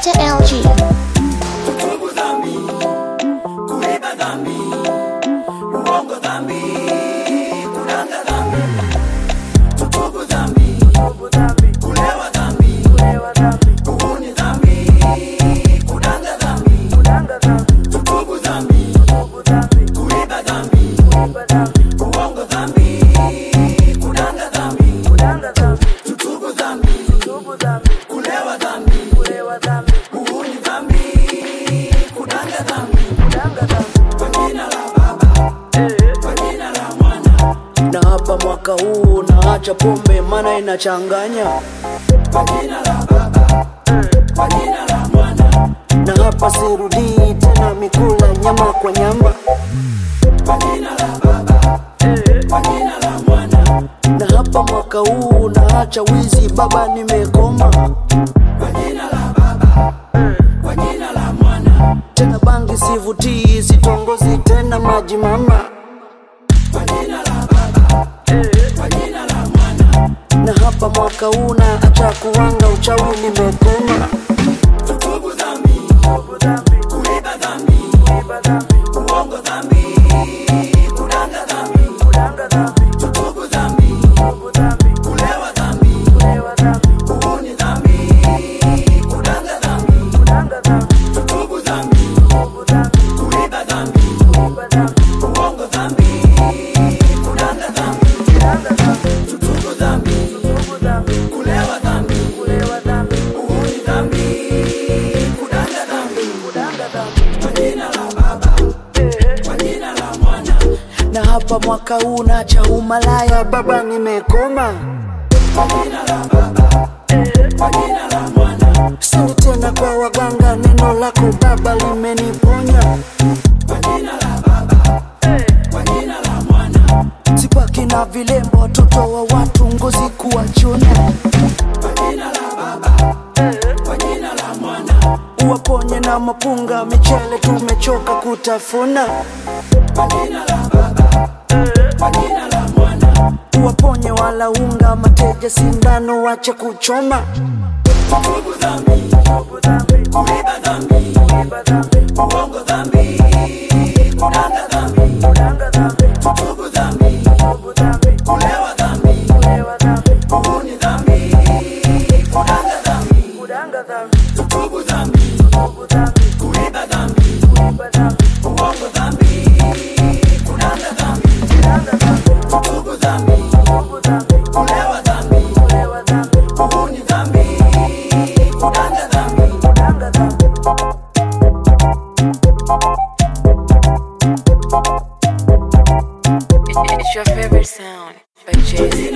Mr. LG. Tubu dhambi, kuiba dhambi, uongo dhambi, kudanga dhambi. Tubu dhambi, kulewa dhambi, uhuni dhambi, kudanga dhambi. Tubu dhambi, kuiba dhambi, uongo dhambi, kudanga dhambi. Tubu dhambi, kulewa dhambi, uhuni dhambi, kudanga dhambi. Kwa jina la Baba, kwa jina la Mwana, na hapa mwaka huu naacha pombe mana inachanganya kwa jina la Baba, kwa jina la Mwana, na hapa sirudii tena mikula nyama kwa nyama kwa jina la Baba, kwa jina la Mwana, na hapa mwaka huu naacha wizi baba nimekoma kwa jina la Baba, kwa jina la Mwana, tena bangi sivutii sitongozi tena maji mama kwa jina la Baba, kwa jina la Mwana. na hapa mwaka huu naacha kuwanga uchawi nimekoma Tubu dhambi, kuiba dhambi, uongo dhambi, kudanga dhambi. Tubu dhambi, kulewa dhambi, uhuni dhambi, kudanga dhambi. Tubu dhambi, kuiba dhambi, uongo dhambi, kudanga dhambi. Tubu dhambi, kulewa dhambi, uhuni dhambi, kudanga dhambi. Kwa jina la Baba, kwa jina la Mwana, na hapa mwaka huu naacha umalaya baba nimekoma kwa jina la Baba, kwa jina la Mwana, sini tena kwa waganga neno lako baba limeniponya kwa jina la Baba, kwa jina la Mwana, sipaki na vilembo watoto wa watu ngozi kuwachuna kwa jina la Baba, kwa jina la Mwana, uwaponye na mapunga michele tumechoka kutafuna kwa jina la Baba, kwa jina la Mwana. uwaponye wala unga mateja sindano wache kuchoma Tubu dhambi, kuiba dhambi, uongo dhambi, kudanga dhambi. Tubu dhambi, kulewa dhambi, uhuni dhambi, kudanga dhambi. Tubu dhambi, kuiba dhambi, uongo dhambi, kudanga dhambi. Tubu dhambi, kulewa dhambi, uhuni dhambi, kudanga dhambi. It's your favorite sound by Jay Z.